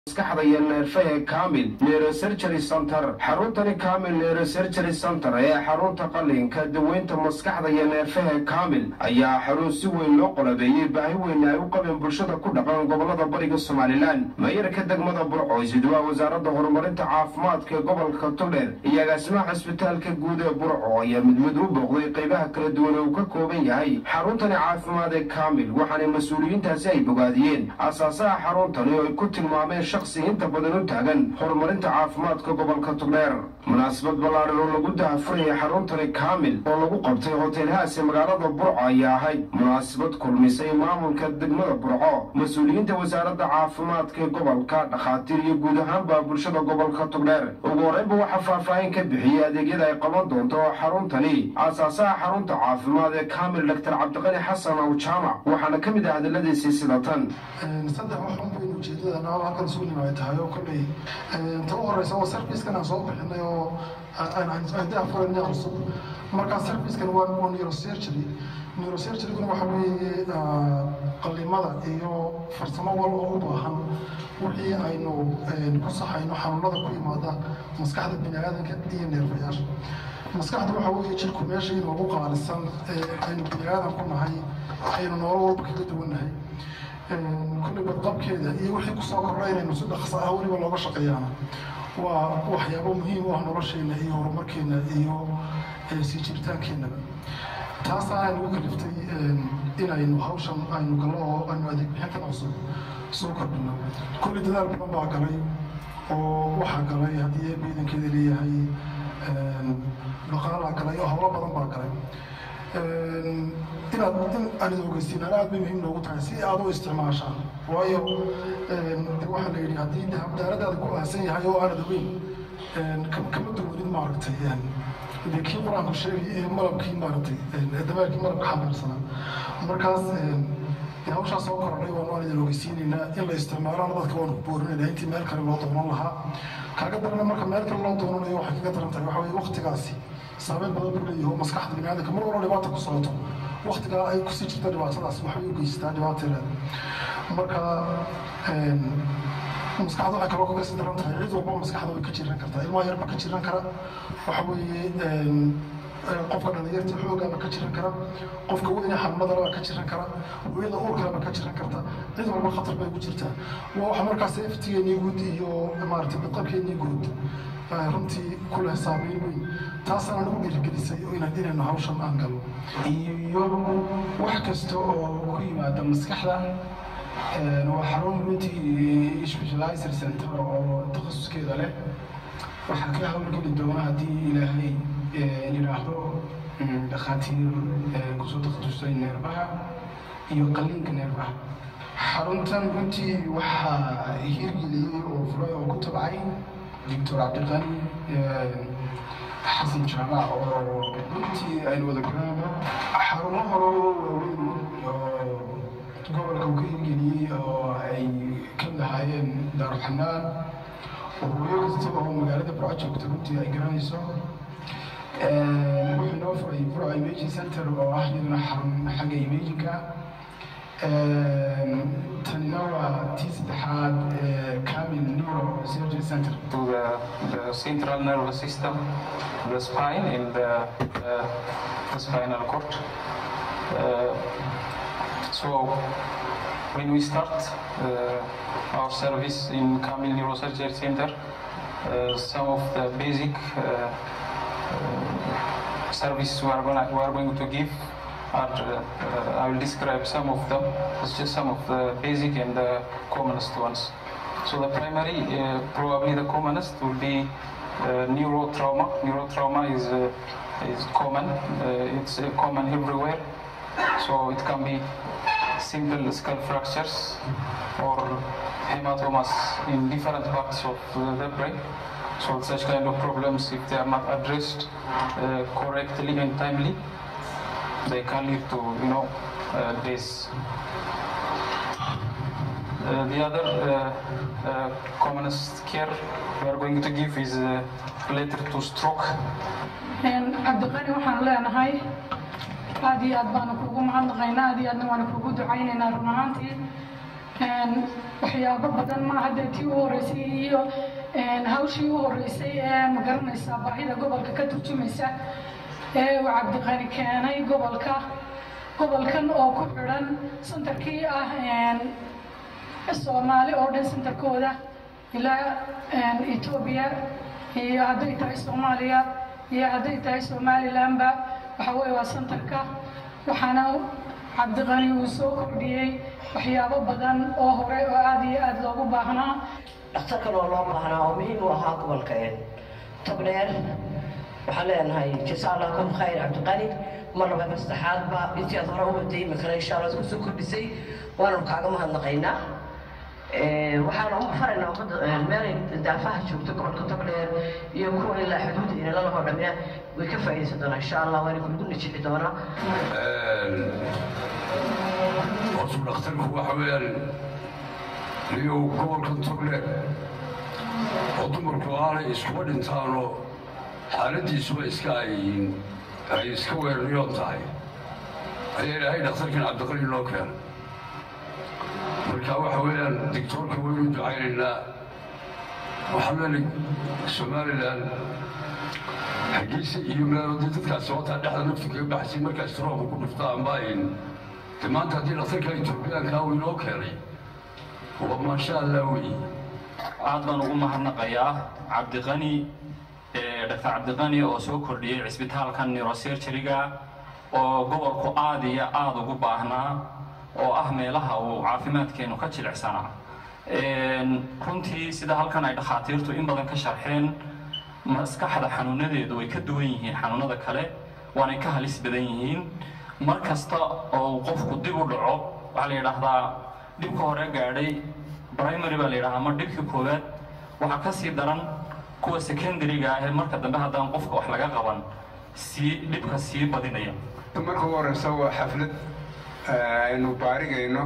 maskaxda iyo neerfaha kaamil neurosurgery center xaruntani kaamil neurosurgery center ee xarunta qalinka daweynta maskaxda iyo neerfaha kaamil ayaa xarun si weyn loo qolabeeyey baahi weyn ay u qabeen bulshada ku dhaqan gobolada bariga somalilan mayarka degmada burco isduwaa wasaaradda horumarinta caafimaadka ee gobolka togdheer iyo agaasimaha cisbitaalka guud ee burco ayaa mid mid u booqday qaybaha kala duwan ee uu ka kooban yahay xaruntani caafimaad ee kaamil waxaana mas-uuliyiintaasi ay bogaadiyeen asaasaha xaruntani oo ay ku tilmaameen shaksi inta badan u taagan horumarinta caafimaadka gobolka togdheer munaasabad ballaaran oo lagu dahafurayay xaruntani kaamil oo lagu qabtay hoteelhaas ee magaalada burco ayaa ahayd munaasabad kulmisay maamulka degmada burco mas-uuliyiinta wasaaradda caafimaadka ee gobolka dhakhaatiir iyo guud ahaanba bulshada gobolka togdheer ugu horreynba waxaa faahfaahin ka bixiyey adeegyada ay qaban doonto xaruntani asaasaha xarunta caafimaad ee kaamil doctor cabdiqani xasan aw jaamac waxaana ka mid ah hadaladiisii sida tan saddex waxun baynu ujeedadana halkan isugu nimaay tahay oo kolley ta u horeysa waa servicekan aan soo bixinay oo daafurana cusub markaa servicekan waa waa neurosurgery neurosurgeryguna waxa weeye qalimada iyo farsamo wal oo u baahan wixii aynu ku saxayno xanuunada ku yimaada maskaxda bini aadanka iyo neerfayaasha maskaxda waxa weeye jirku meesha inoogu qaalisan aynu bini aadan ku nahay aynu noolo walba kaga duwannahay kulli badqabkeeda iyo wixii kusoo kordha inaynu si dhaqso ah weliba looga shaqeeyaana waa waxyaabo muhiim u ah nolosheena iyo horumarkeena iyo sii jiritaankeenaba taasaa aynu u kaliftay inaynu hawshan aynu gallo oo aynu adeeg bixintan cusub soo kordhino kulli dadaal badan baa galay oo waxaa galay haddii ciidankeeda leeyahay dhaqaalaa galay oo hawlo badan baa galay inaad in aan is ogeysiinaan aad bay muhiim noogu tahay si aad u isticmaashaan waayo de waxaa la yidhi haddii daaradaada ku aasan yahay oo aanad ogeyn kama duwanid maaragtay de kii qur-aanku sheegay ee malabkii maaragtay dameerkii malabka xambaarsanaa markaas de hawshaas soo korodhay waan waan idin ogeysiinaynaa in la isticmaalana dadka waan ku boorinaynaa intii meel kale loo doonan lahaa kaaga darana marka meel kale loo doonanayo waxay kaga daran tahay waxa weye waktigaasi saameyn badan buu leeyahay oo maskaxda biniaadamka mar walba dhibaata ku socoto waktigaa ay kusii jirta dhibaatadaas waxay u geystaa dhibaateeda marka maskaxda waxay kaloo kaga sii daran tahay cid walba maskaxda way ka jiran kartaa ilmaha yarba ka jiran kara waxa weeye qofka dhalinyarta xoogaaba ka jiran kara qofka weyne xanuunadalaba ka jiran kara hooyada uurkalaba ka jiran karta cid walba khatar bay ku jirtaa waa waxa markaas safetigeenii guud iyo maaragtay badqabkeenii guud runtii ku leh saameyn weyn taasana nagu dhiirigelisay inaan inaynu hawshan aan galno iyo wax kasta oo ku yimaada maskaxda waa xarun runtii specializer center oo takhasuskeeda leh waxaa ka hawlgeli doona haddii ilaahay yidhaahdo dhakhaatiir kusoo takhasusay neerbaha iyo qalliinka neerbaha xaruntan runtii waxaa hirgeliyey oo furay oo ku tabcay doctor cabdiqani xasan jaamac oo runtii aynu wada garanayno xarumo hore waaweyn oo gobolka uu ka hirgeliyey oo ay ka mid ahaayeen daaruxanaan oo hooyo kasta oo magaalada burco joogta runtii ay garanayso wuxuu inoo furay burco imaging center oo ah iyaduna xarun xagga imagingka tanina waa tii saddexaad kamil neuro surgery center to the, the central nervous system, the spine and the, uh, the spinal cord. Uh, so when we start uh, our service in Kamil Neurosurgery Center, uh, some of the basic uh, uh, service we are, gonna, we are going to give are, uh, uh, I will describe some of them. It's just some of the basic and the commonest ones. So the primary, uh, probably the commonest will be uh, neurotrauma. Neurotrauma is uh, is common. Uh, it's uh, common everywhere. So it can be simple skull fractures or hematomas in different parts of uh, the brain. So such kind of problems, if they are not addressed uh, correctly and timely, they can lead to you know uh, this. Uh, the other uh, uh, commonest care we are going to give is uh, related to stroke. cabdiqani waxaan leenahay aad iyo aad baanu kuugu mahadnaqaynaa aad iyo aadna waanu kuugu ducaynaynaa run ahaantii waxyaabo badan ma hadda tii u horeysay iyo hawshii u horeysay ee magaranaysaa baahida gobolka ka turjumaysa ee uu cabdiqani keenay gobolka gobolkan oo ku xidhan santarkii ah soomaali oo dhan santarkooda ilaa etoobiya iyo hadday tahay soomaaliya iyo hadday tahay somalilandba waxa weeye waa santarka waxaana cabdiqani uu soo kordhiyey waxyaabo badan oo hore oo aada iyo aada loogu baahnaa dhakhtarkan oo loo baahnaa oo muhiim u ahaa gobolka togdheer waxaan leenahay jasa allah kum khayr cabdiqani mar labada saddexaadba intii aad hore u waday imikana insha allah kusoo kordhisay waanu kaaga mahadnaqaynaa waxaan ugu faraynaa ummadda meelay daafaha joogto gobolka togdheer iyo kuwa ilaa xuduuda inalalahoo dhamina way ka faa'iidaysan doonaa insha allah waana kugu najixi doonaa hortu dhakhtarku waxa weeyaan niyow gobolkan togdheer oo dumarku aanay iskuba dhintaanoo xaaladiisuba iska ayyiin ay iska weeraryoon tahay ayaa ilaahay dhakhtarkan cabdiqali loo keenay marka waxa weeyaan digtoorka waynu ducaynaynaa waxaa leenay somalilan xaggiisa iyo meelodi dadkaas wataa dhexda naftu kaga baxsay markaas trooba ku dhufta amba ayn de maanta haddii dhakhtarka etoobiyaankaa uu inoo keenay waa maasha allah wey aad baan ugu mahadnaqayaa cabdiqani dhaktar cabdiqani oo soo kordhiyey cisbitaalka neurosurgeryga oo gobolku aada iyo aada ugu baahnaa oo ah meelaha uu caafimaadkeenu ka jilicsanaa runtii sida halkan ay dhakhaatiirtu in badan ka sharxeen maskaxda xanuunadeedu way ka duwan yihiin xanuunada kale waanay ka halis badan yihiin mar kasta oo qofku dib u dhaco waxaa la yidhaahdaa dhibka hore gaadhay primary baa la yidhahaa ama dhibka koowaad waxaa ka sii daran kuwa secondary-ga ah ee marka dambe haddaan qofka wax laga qaban sii dhibka sii badinaya marka ugu horeysa waa xaflad aynu baarigayno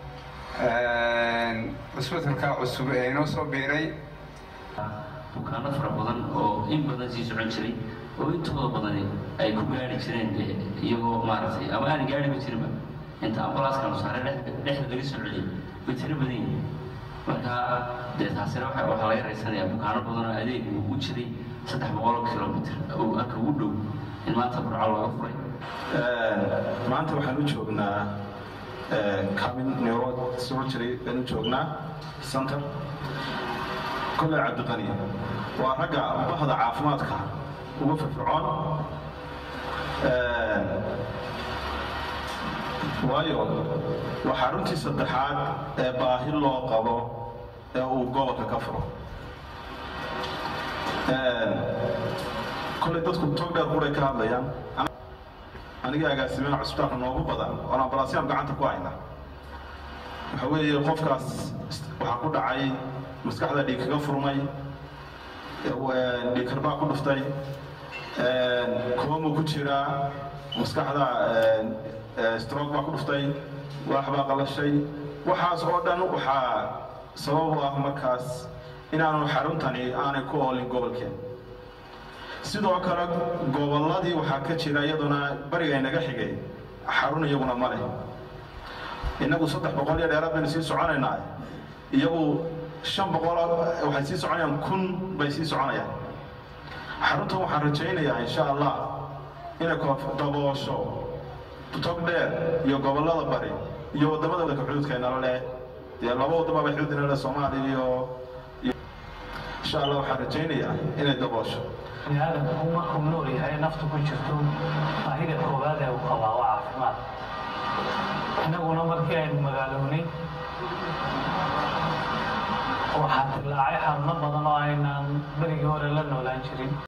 cusbitalka cusub ee inoo soo biiray bukaano fara badan oo in badan sii socon jiray oo intooda badani ay ku gaari jireen iyagoo maaragtay ama aan gaariba jirinba inta ambulanskanu saare dhexda laga soo celiyay way tiro badan yihiin marka dee taasina waxa waxaa laga raysanayaa bukaano badan oo adeeg uu u jiray saddex boqol kilomitr oo aka ugu dhow in maanta burco looga furay maanta waxaan u joognaa camin neuro surgery baan u joognaa center kolley cabdiqani waa ragga bahda caafimaadka ugu firfircoon waayo waa xaruntii saddexaad ee baahi loo qabo ee uu gobolka ka furo kolley dadku togdheer quray ka hadlayaan aniga agaasimaha cusbitaalka noogu badan oon ambalaasyaam gacanta ku hayna waxa weeye qofkaas waxaa ku dhacay maskaxda dhiig kaga furmay dhiig karbaa ku dhuftay koomu ku jiraa maskaxda stroog baa ku dhuftay waax baa qalashay waxaas oo dhan waxaa sabab u ah markaas inaanu xaruntani aanay ku oolin gobolkeen sidoo kale gobolladii waxaa ka jira iyaduna bariga inaga xigay xarun iyaguna ma leh innagu saddex boqol iyo dheeraad baynu sii soconaynaa iyagu shan boqol waxay sii soconayaan kun bay sii soconayaan xaruntan waxaan rajaynayaa insha allah inay daboosho tog dheer iyo gobollada bari iyo waddamada waddanka xuduudka inala leh dee laba waddama bay xuduud inala leh soomaaliya iyo insha allah waxaan rajaynayaa inay daboosho biniaadamku markuu nool yahay naftu ku jirto baahida koowaad ee uu qabaa waa caafimaad innaguna markii aynu magaalownay waxaa dilaacay xaruno badan oo aynaan berigii hore la noolaan jirin